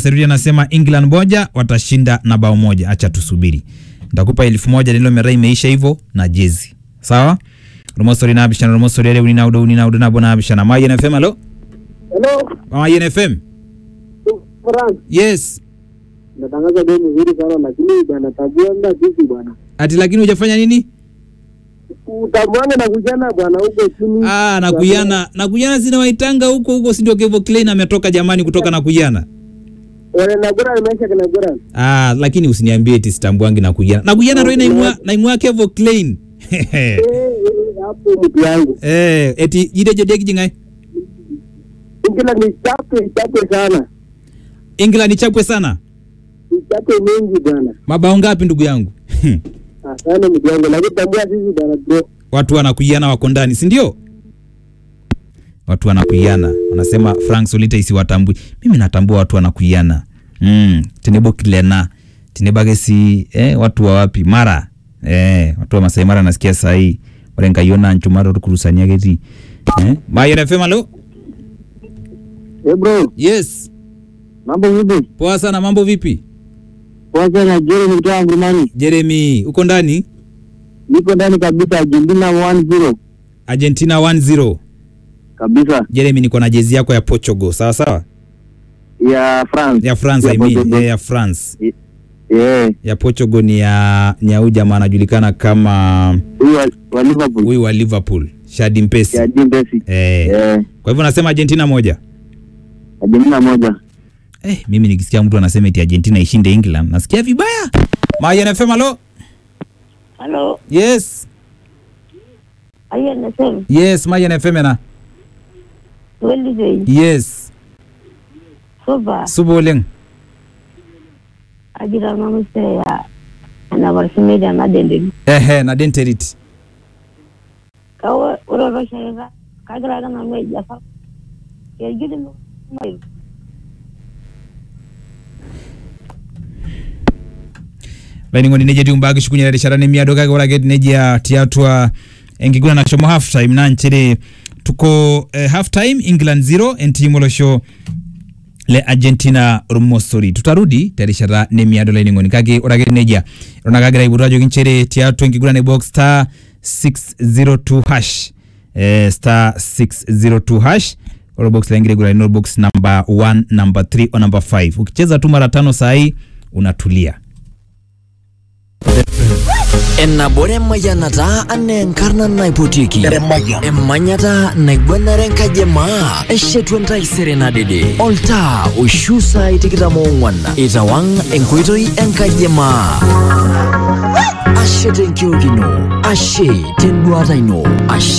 Seruri anasema England moja watashinda na bao moja. Acha tusubiri, nitakupa elfu moja nilo mera imeisha hivyo na jezi sawa. Rumosori na abishana rumosori ele unina udo unina udo na bona abishana Mayen FM alo Hello, Mayen FM Frank. yes. Natangaza bei mzuri sana lakini bwana tabia nda sisi bwana. Ati lakini hujafanya nini? Utamwanga na kujana bwana huko chini. Ah, na kuyana na kuyana zina waitanga huko huko, si ndio? Kevo Klein ametoka jamani kutoka na kuyana. Wale na gura imeisha kana gura. Ah, lakini usiniambie eti sitambuangi na kuyana. Na kuyana ndio inaimwa naimwa Kevo Klein. Eh, eh, hapo mtu yangu. eh, eti jide jode kijingai. Ingila ni chape chape sana. England ichapwe sana. Ni chape mingi bwana. Mabao ngapi ndugu yangu? Asante mtu yangu lakini tambua sisi bwana bro. Watu wanakuiana wako ndani, si ndio? Watu wanakuiana. Wanasema Frank Solita isiwatambui. Mimi natambua watu wanakuiana. Mm, tenebo kilena. Tenebage si eh, watu wa wapi? Mara. Eh, watu wa Masai Mara nasikia saa hii. Wale ngaiona nchumaro rukurusania geti. Eh, Mayer FM alo? Eh bro, Yes. mambo vipi? Poa sana, mambo vipi? Kwanza na Jeremy kutoka Ngurumani. Jeremy, uko ndani? Niko ndani kabisa Argentina 1-0 Argentina 1-0. kabisa Jeremy, niko na jezi yako ya Portugal. Sawa sawa? ya France. Ya France Ya I mean, Portugal. eh, ya France. Eh, ya Portugal ni ya ni ya huyu jamaa anajulikana kama huyu wa- wa Liverpool. huyu wa Liverpool Shadi Mpesi. Ya Dimbesi. Eh. Eh, Kwa hivyo nasema Argentina moja. Argentina moja. Eh, mimi nikisikia mtu anasema eti Argentina ishinde England nasikia vibaya. Mayan FM alo? Halo, Yes. ayo nasema Yes, Mayan FM na. weli doi Yes. soba Subo oleng. ajira mama ya ana barsi da na dende Ehe, na denterit. kawo wuro ro shega kagira ga na mai jafa ya gidi mai laining'oni neje tiumbaki shukunyera rishara nemiado kake ore ake nejia tiatua enkiguran nashomo half time naa nchere tuko eh, half time england 0 entiim olosho le argentina ormosori tutarudi terishata nemiado laining'oni kake ore ake nejia eton ake agira aipotu ajoki nchere tiatua enkiguran e box star 602 hash eh, star 602 hash ore box laingira aigurani ore box number 1 number 3 o number 5 ukicheza tu mara tano sahii unatulia enabore emayianata anaa enkarna naipotieki emanyata naiguanare enkajemaa eshetu entaisere nadede oltaa oishu saai tikitam oong'uan itawang' enkoitoi enkajemaa ashe tenkiok ino ashe tenduata ino ashe